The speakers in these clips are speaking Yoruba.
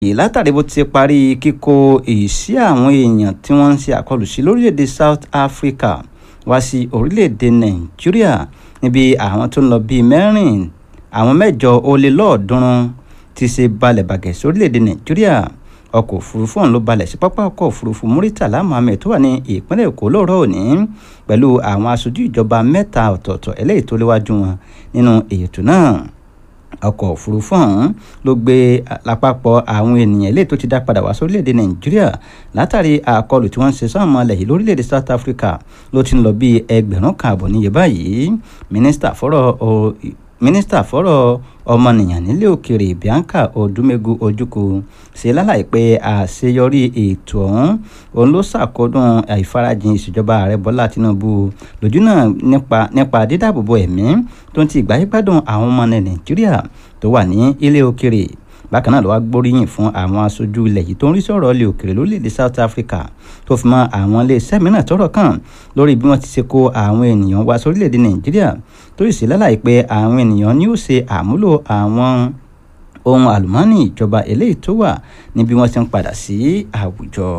látàrí bó ti parí kíkó ìsí àwọn èèyàn tí wọ́n ń ṣe àkọlù sí lórílẹ̀‐èdè South Africa wá sí orílẹ̀‐èdè Nàìjíríà níbi àwọn tó ń lọ bíi mẹ́rin àwọn mẹ́jọ ó lé lọ́ọ̀ọ́dúnrún ti ṣe balẹ̀ bàgẹ́ sórílẹ̀‐èdè Nàìjíríà ọkọ̀ òfurufú ọ̀hún ló balẹ̀ sí pápá ọkọ̀ òfurufú Muritala Muhammed tó wà ní ìpínlẹ̀ Èkó lóòrọ̀ òní pẹ̀lú àwọn aṣojú ìjọba mẹ́ta ọ̀tọ̀ọ̀tọ̀ eléyìí tó léwájú wọn nínú ètò náà ọkọ̀ òfurufú ọ̀hún ló gbé lápapọ̀ àwọn ènìyàn eléyìí tó ti dá padà wá sórílẹ̀‐èdè Nàìjíríà látàrí àkọlù tí wọ́n ń ṣe sáwọn ọmọ ilẹ̀ yìí lórílẹ̀‐èdè South Africa ló ti ń lọ bíi ẹgbẹ̀rún kan àbọ̀ níye báyìí mínísítà fọ́rọ̀ mínísítà fọ́rọ̀ ọmọnìyàn nílé òkèèrè Bianca Odumegu Ojukwu ṣe lálàyé pé àṣeyọrí ètò ọ̀hún òun ló ṣàkódùn àìfarajìn ìṣèjọba ààrẹ Bọ́lá Tinubu lójú náà nípa nípa dídáàbòbò ẹ̀mí tó ń ti ìgbáyégbádùn àwọn ọmọ Nàìjíríà tó wà ní ilé òkèèrè bákan náà ló wá gbóríyìn fún àwọn aṣojú ilẹ̀ yìí tó ń rí sọ̀rọ̀ ilé òkèèrè lórílẹ̀‐èdè South Africa tó fi mọ́ àwọn iléeṣẹ́ mìíràn tọ́rọ̀ kàn lórí bí wọ́n ti ṣe kó àwọn ènìyàn wá sórílẹ̀‐èdè Nàìjíríà tó sì ṣe lálàyé pé àwọn ènìyàn ní ó ṣe àmúlò àwọn ohun àlùmọ́ọ́nì ìjọba eléyìí tó wà níbi wọ́n ti ń padà sí àwùjọ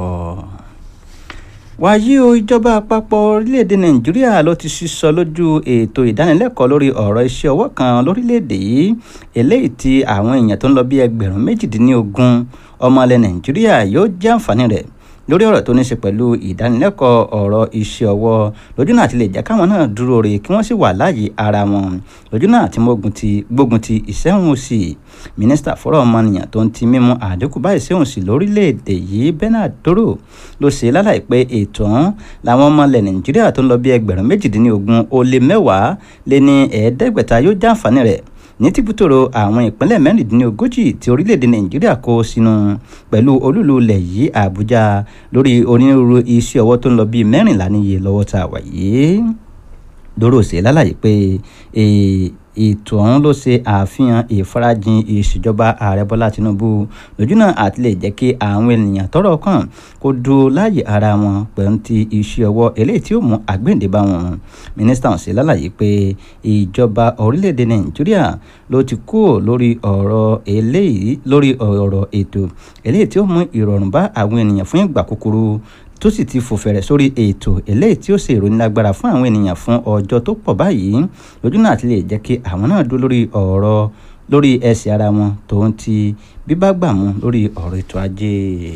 wàyí o ìjọba àpapọ̀ orílẹ̀-èdè nàìjíríà ló ti sísọ lójú ètò ìdánilẹ́kọ̀ọ́ lórí ọ̀rọ̀ iṣẹ́ ọwọ́ kan lórílẹ̀-èdè yìí eléyìí tí àwọn èèyàn tó ń lọ bí ẹgbẹ̀rún méjìdínlógún ọmọ ilẹ̀ nàìjíríà yóò jẹ́ àǹfààní rẹ̀ lórí ọ̀rọ̀ tó ní ṣe pẹ̀lú ìdánilẹ́kọ̀ọ́ ọ̀rọ̀ iṣẹ́ ọwọ́ lójú náà ti lè jẹ́ káwọn náà dúró re kí wọ́n sì wà láàyè ara wọn lójú náà ti gbógun ti ìṣẹ́hùn sí mínísítà fọ́rọ̀ ọmọnìyàn tó ń ti mímú àdínkù bá ìṣẹ́hùn sí lórílẹ̀‐èdè yìí Bernard Doro ló ṣe lálàyé pé ètò ọ̀hún làwọn ọmọ ilẹ̀ Nàìjíríà tó ń lọ bí ẹgbẹ̀rún méjìdínlógún ó lé mẹ́wàá lé ní ẹ̀ẹ́dẹ́gbẹ̀ta yóò jàǹfààní rẹ̀ ní tìbútòrò àwọn ìpínlẹ̀ mẹ́rìndínlógójì tí orílẹ̀-èdè nàìjíríà kó sínú pẹ̀lú olúlu ilẹ̀ yìí àbújá lórí onírúurú iṣẹ́ ọwọ́ tó ń lọ bíi mẹ́rìnlá níye lọ́wọ́ tá a wà yìí dóró ṣe lálàyé pé ètò ọ̀hún ló ṣe àfihàn ìfarajìn ìṣèjọba ààrẹ bọ́lá tinubu lójúnà àti lè jẹ́ kí àwọn ènìyàn tọ́rọ̀ kàn kó dúró láàyè ara wọn pẹ̀lú ti iṣẹ́ ọwọ́ eléyìí tí ó mú àgbéǹde bá wọn mínísítà ọ̀hún ṣe lálàyé pé ìjọba orílẹ̀-èdè nàìjíríà ló ti kúrò lórí ọ̀rọ̀ eléyìí lórí ọ̀rọ̀ ètò eléyìí tí ó mú ìrọ̀rùn bá àwọn ènìyàn fún ìgbà kúkúrú tó sì ti fòfẹ̀rẹ̀ sórí ètò eléyìí tí ó ṣe ìrónilágbára fún àwọn ènìyàn fún ọjọ́ tó pọ̀ báyìí lójú náà ti lè jẹ́ kí àwọn náà dúró lórí ọ̀rọ̀ lórí ẹsẹ̀ ara wọn tó ń ti bíbágbàmú lórí ọ̀rọ̀ ètò ajé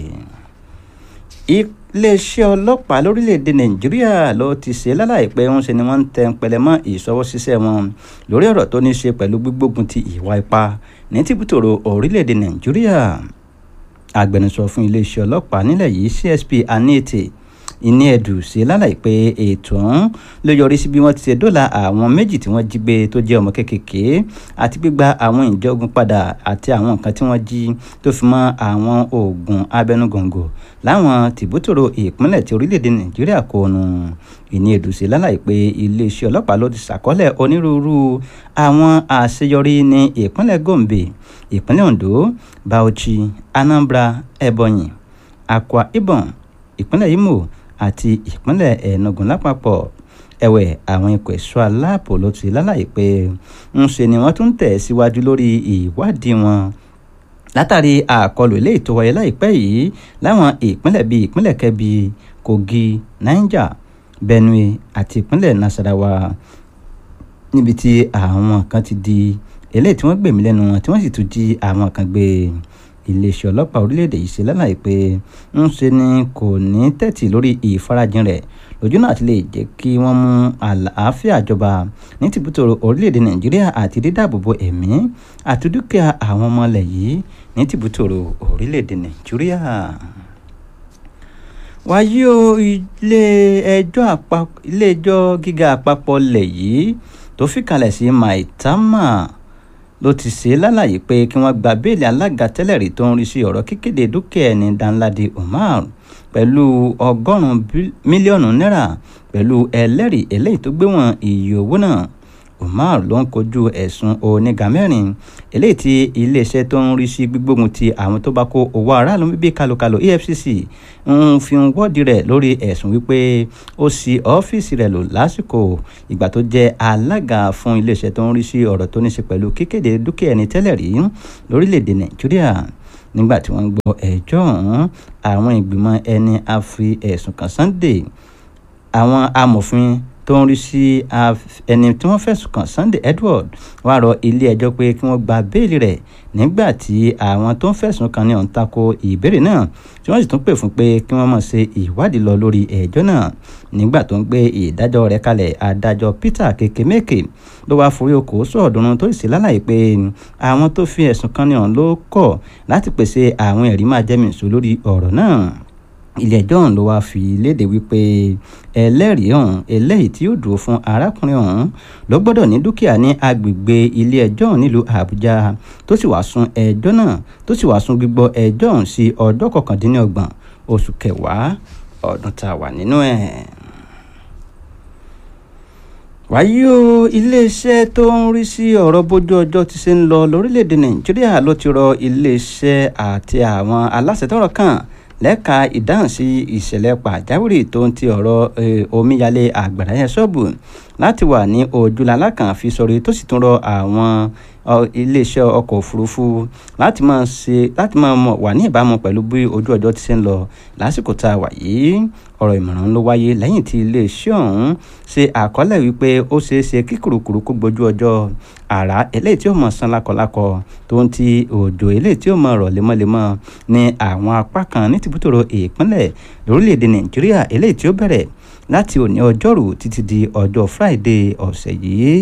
iléeṣẹ́ ọlọ́pàá lórílẹ̀‐èdè nàìjíríà ló ti ṣe lálàyé pé ń ṣe ni wọ́n ń tẹ pẹlẹ mọ́ ìṣọwọ́ ṣiṣẹ́ wọn lórí ọ̀rọ̀ tó ní ṣe pẹ̀lú gbígbógun ti ìwà ipá ní tìbútòrò orílẹ̀‐èdè nàìjíríà agbẹnusọ fún iléeṣẹ́ ọlọ́pàá nílẹ̀ yìí CSP Anete ìní ẹ̀dù ṣe lálàyé pé ètò ọ̀hún ló yọrí sí bí wọ́n ti ṣe dóòlà àwọn méjì tí wọ́n jí gbé tó jẹ́ ọmọ kékèké àti gbígba àwọn ìjọgun padà àti àwọn nǹkan tí wọ́n jí tó fi mọ́ àwọn oògùn abẹnugọ̀ngọ̀ láwọn tìbútòrò ìpínlẹ̀ tí orílẹ̀-èdè Nàìjíríà kó nu ìní ẹ̀dù ṣe lálàyé pé iléeṣẹ́ ọlọ́pàá ló ti ṣàkọọ́lẹ̀ onírúurú àwọn àṣeyọrí ní ìpínlẹ̀ Gombe ìpínlẹ̀ Ondo Bauchi Anambra Ebonyi Akwa Ibom ìpínlẹ̀ Imo àti ìpínlẹ̀ Enugu lápapọ̀ ẹ̀wẹ̀ àwọn ikọ̀ ẹ̀ṣọ́ aláàbò ló ti lálàyé pé ń ṣe ni wọ́n tún tẹ̀ síwájú lórí ìwádìí wọn látàrí àkọlù ilé ètò wáyé láìpẹ́ yìí láwọn ìpínlẹ̀ bíi ìpínlẹ̀ Kebbi Kogi Niger Benue àti ìpínlẹ̀ Nasarawa níbi tí àwọn kan ti di eléyìí tí wọ́n gbẹ̀mí lẹ́nu wọn tí wọ́n sì tún jí àwọn kan gbé iléeṣẹ́ ọlọ́pàá orílẹ̀-èdè yìí ṣe lálàyé pé ń ṣe ni kò ní tẹ́tì lórí ìfarajìn rẹ̀ lójú náà ti lè jẹ́ kí wọ́n mú àlàáfíà jọba ní tìbútòrò orílẹ̀-èdè nàìjíríà àti dídáàbòbò ẹ̀mí àti dúkìá àwọn ọmọ ilẹ̀ yìí ní tìbútòrò orílẹ̀-èdè nàìjíríà wáyé o ilé-ẹjọ́ àpapọ̀ ilé-ẹjọ́ gíga àpapọ̀ ilẹ̀ yìí tó fìkàlẹ̀ sí maitama ló ti ṣe lálàyé pé kí wọ́n gba béèlì alága tẹ́lẹ̀ rí tó ń rí sí ọ̀rọ̀ kíkéde dúkìá ẹni Danladi Umar pẹ̀lú ọgọ́rùn-ún mílíọ̀nù náírà pẹ̀lú ẹlẹ́rìí eléyìí tó gbé wọn iye owó náà Umar ló ń kojú ẹ̀sùn oníga mẹ́rin eléyìí tí iléeṣẹ́ tó ń rí sí gbígbógun ti àwọn tó bá kó owó aráàlú bíbí kalokalo EFCC ń fi ń wọ́ọ̀dì rẹ̀ lórí ẹ̀sùn wípé ó ṣí ọ́fíìsì rẹ̀ lò lásìkò ìgbà tó jẹ́ alága fún iléeṣẹ́ tó ń rí sí ọ̀rọ̀ tó ní ṣe pẹ̀lú kíkéde dúkìá ẹni tẹ́lẹ̀ rí lórílẹ̀‐èdè Nàìjíríà nígbà tí wọ́n ń gbọ́ ẹjọ́ ọ̀hún àwọn ìgbìmọ̀ ẹni a fi ẹ̀sùn kàn Sunday àwọn amòfin tó ń rí sí ẹni tí wọ́n fẹ̀sùn kàn Sunday Edward wá rọ ilé ẹjọ́ pé kí wọ́n gba béèlì rẹ̀ nígbà tí àwọn tó ń fẹ̀sùn kàn ní ọ̀hún tako ìbéèrè náà tí wọ́n sì tún pè fún pé kí wọ́n máa ṣe ìwádìí lọ lórí ẹjọ́ náà nígbà tó ń gbé ìdájọ́ rẹ̀ kalẹ̀ adájọ́ Peter Kekemeke ló wáá forí oko sọ̀ọ́dúnrún tó sì lálàyé pé àwọn tó fi ẹ̀sùn kàn ní ọ̀hún ló kọ̀ láti pèsè àwọn ẹ̀rí máa jẹ́mìísọ lórí ọ̀rọ̀ náà ilé-ẹjọ́ ọ̀hún ló wáá fi léde wípé ẹlẹ́rìí ọ̀hún eléyìí tí yóò dúró fún arákùnrin ọ̀hún ló gbọ́dọ̀ ní dúkìá ní agbègbè ilé-ẹjọ́ ọ̀hún nílùú àbújá tó sì wáá sún ẹjọ́ náà tó sì wáá sún gbígbọ́ ẹjọ́ ọ̀hún sí ọjọ́ kọkàndínlọ́gbọ̀n oṣù kẹwàá ọdún tá a wà nínú ẹ̀. wáyé o iléeṣẹ́ tó ń rí sí ọ̀rọ̀ bójú ọjọ́ ti ṣe ń lọ lórílẹ̀‐èdè nàìjíríà ló ti rọ iléeṣẹ́ àti àwọn aláṣẹ tọ́rọ̀ kàn lẹ́ka ìdáhùn sí ìṣẹ̀lẹ̀ pàjáwìrì tó ń ti ọ̀rọ̀ omíyalé àgbàrá yẹn ṣọ́ọ̀bù láti wà ní ojúlá kan fi sọ̀rọ̀ tó sì tún rọ àwọn iléeṣẹ́ ọkọ̀ òfurufú láti máa ṣe láti máa wà ní ìbámu pẹ̀lú bí ojú ọjọ́ ti ṣe ń lọ lásìkò tá a wà yìí ọ̀rọ̀ ìmọ̀ràn ló wáyé lẹ́yìn tí iléeṣẹ́ ọ̀hún ṣe àkọọ́lẹ̀ wípé ó ṣeé ṣe kí kùrùkùrù kó gbójú ọjọ́ àrá eléyìí tí ó mọ̀ sán lákọlákọ tó ń ti òjò eléyìí tí ó mọ̀ rọ̀ lemọ́lemọ́ ní àwọn apá kan ní tìbútòrò ìpínlẹ̀ lórílẹ̀‐èdè nàìjíríà eléyìí tí ó bẹ̀rẹ̀ láti òní ọjọ́rú títí di ọjọ́ friday ọ̀sẹ̀ yìí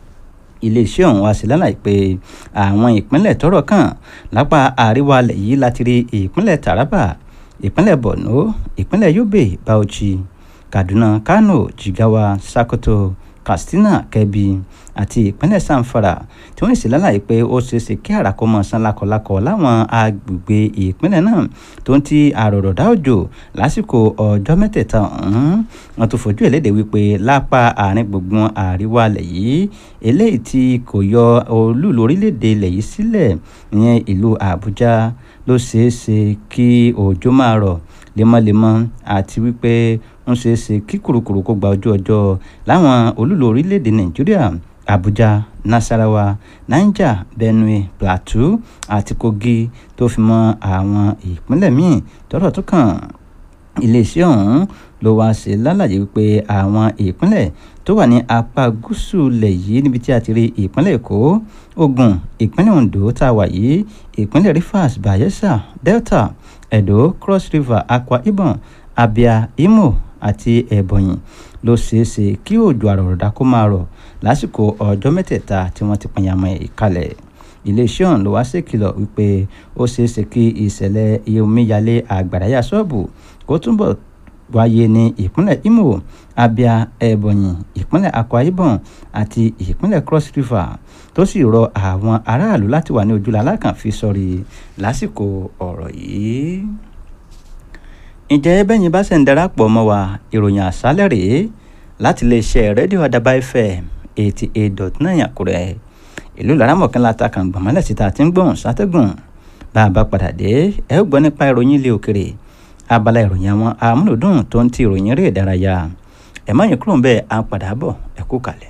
iléeṣẹ́ ọ̀hún wá sí lálàyé pé àwọn ìpínlẹ̀ tọ́rọ̀ kàn lápá àríwá alẹ̀ yìí láti rí ìpínlẹ̀ taraba ìpínlẹ̀ borno ìpínlẹ̀ yobe bauchi kaduna kano jigawa sokoto katsina kebbi àti ìpínlẹ̀ sanfara tí wọ́n sì lálàyé pé ó ṣeéṣe kí àràkọ́ mọ̀ sán lákọlákọ láwọn agbègbè ìpínlẹ̀ náà tó ń ti àròrọ̀dá òjò lásìkò ọjọ́ mẹ́tẹ̀ẹ̀ta ọ̀hún wọ́n tún fojú ẹ̀lédè wípé lápá àárín gbùngbùn àríwá ilẹ̀ yìí eléyìí tí kò yọ olúùlú orílẹ̀-èdè ilẹ̀ yìí sílẹ̀ ìyẹn ìlú àbújá ló ṣeéṣe kí òjò máa rọ̀ lemọ́lemọ́ àti wípé ń ṣeé ṣe kí kùrukùru kó gba ojú ọjọ́ láwọn olúlo orílẹ̀-èdè nàìjíríà abuja nasarawa niger benue plateau àti kogi tó fi mọ́ àwọn ìpínlẹ̀ míì tọ́rọ̀ tó kàn iléeṣẹ́ ọ̀hún ló wá ṣe lálàyé wípé àwọn ìpínlẹ̀ tó wà ní apá gúúsù ilẹ̀ yìí níbi tí a ti rí ìpínlẹ̀ èkó ògùn ìpínlẹ̀ ondo tá a wà yìí ìpínlẹ̀ rivers bayelsa delta edo cross river akwa ibom abia imo àti ebonyi ló ṣeé ṣe kí òjò àrọ̀rọ̀dá kó máa rọ̀ lásìkò ọjọ́ mẹ́tẹ̀ẹ̀ta tí wọ́n ti pàyàmọ́ ìkalẹ̀ iléeṣẹ́ ọ̀hún ló wá ṣèkìlọ̀ wípé ó ṣeé ṣe kí ìṣẹ̀lẹ̀ omíyalé àgbàráyà ṣọ́ọ̀bù kó túbọ̀ wáyé ní ìpínlẹ̀ imo abia ebonyi ìpínlẹ̀ akwa ibom àti ìpínlẹ̀ cross river tó sì rọ àwọn aráàlú láti wà ní ojúlá alákànfi sọrí lásìkò ọ̀rọ̀ yìí ǹjẹ́ bẹ́yìn bá ṣe ń darapọ̀ mọ́ wa ìròyìn àṣálẹ̀ rèé láti iléeṣẹ́ rédíò àdàbà fm eighty eight dot nine àkúrẹ́ ìlú laramọ̀kànlá ta kàn gbọ̀mọ́lẹ̀ síta tí ń gbọ̀n sátẹ́gùn bá a bá padà dé ẹ ó gbọ́ nípa ìròyìn ilé òkèrè abala ìròyìn àwọn amúlòdùn tó ń ti ìròyìn eré ìdárayá ẹ má yín kúrò ń bẹ́ẹ̀ á padà bọ̀ ẹ kú kalẹ̀.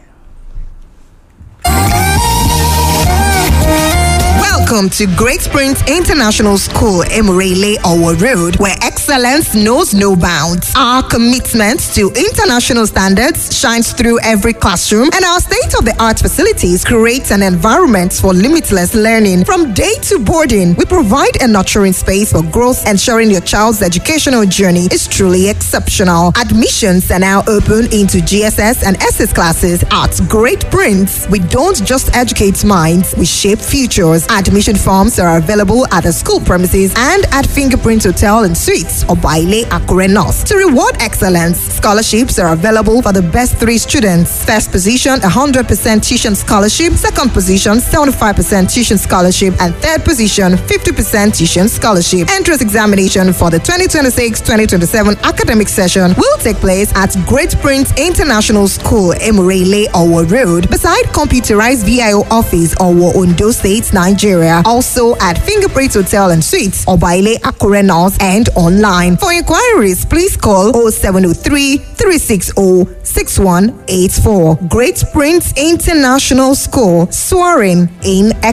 Welcome to Great Springs International School, Emirele Owo Road, where excellence knows no bounds. Our commitment to international standards shines through every classroom, and our state of the art facilities create an environment for limitless learning. From day to boarding, we provide a nurturing space for growth, ensuring your child's educational journey is truly exceptional. Admissions are now open into GSS and SS classes at Great Prince. We don't just educate minds, we shape futures. Admission forms are available at the school premises and at Fingerprint Hotel and Suites or Baile Akure North. To reward excellence, scholarships are available for the best three students. First position, 100% tuition scholarship. Second position, 75% tuition scholarship. And third position, 50% tuition scholarship. Entrance examination for the 2026-2027 academic session will take place at Great Prince International School, Emurele, Owo Road, beside computerized VIO office, Owo, Ondo State, Nigeria. Also at Fingerprint Hotel and Suites, Obaile Akure North, and online. For inquiries, please call 0703 360 6184. Great Prince International School, soaring in